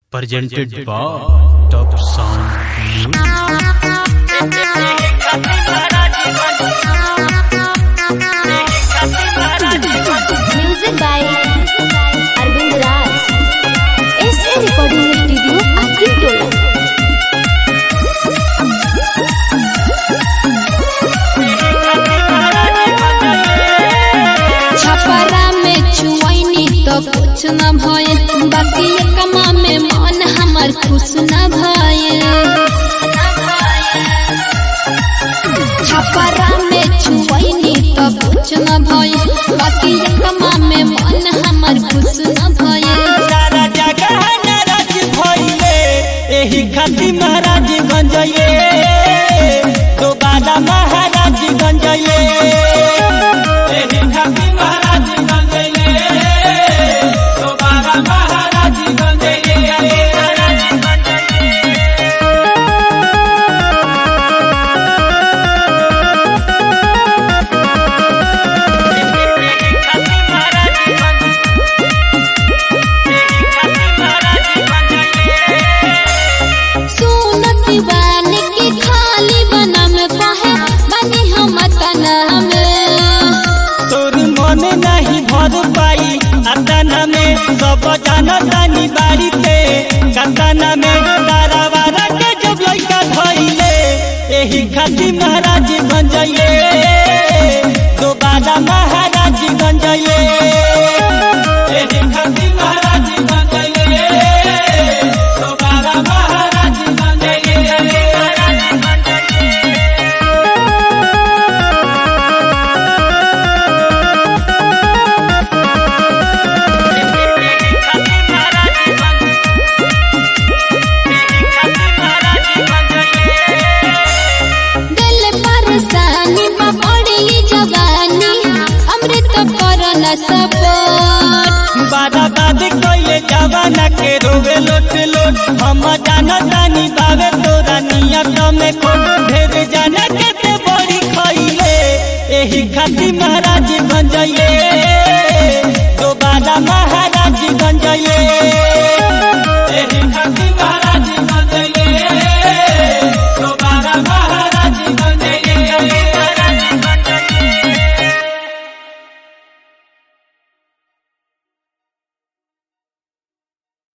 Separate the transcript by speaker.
Speaker 1: presented by Top Sound Music.
Speaker 2: Music by Arvind Raj. SA Recording Studio, Akin Tola.
Speaker 3: Chhapra में छुआइनी तो कुछ न भयल बाकी कमा में मन हमर खुश न भयल छपरा में छुआइनी तो कुछ न भयल बाकी कमा में मन हमर खुश न भयल
Speaker 4: सारा जगह नाराज भइले एही खातिर महाराज गंजये दोबारा महाराज गंजये एही खातिर महाराज गंजये दोबारा महाराज गंजये
Speaker 3: सुन शिवान की खाली बनम कहे बनी हम तना में
Speaker 4: तोर मन नहीं भर पाई अतना में सब जाना तानी बाड़ी पे कतना में दारावारा के जब लइका धइले एही खातिर महाराज बन जाइए दोबारा महाराज बन जाइए एही खातिर महाराज बन जाइए दोबारा महाराज बन जाइए
Speaker 3: दिल परेशानी में पड़ी जवानी अमृत करल सपोर्ट
Speaker 4: बादा बाद कोइले जवाना के रोवे लोट लोट हम जाना तानी बावे तोरा नियत में को ढेर जाना के ते बड़ी खइले एही खातिर महाराज बन जाइए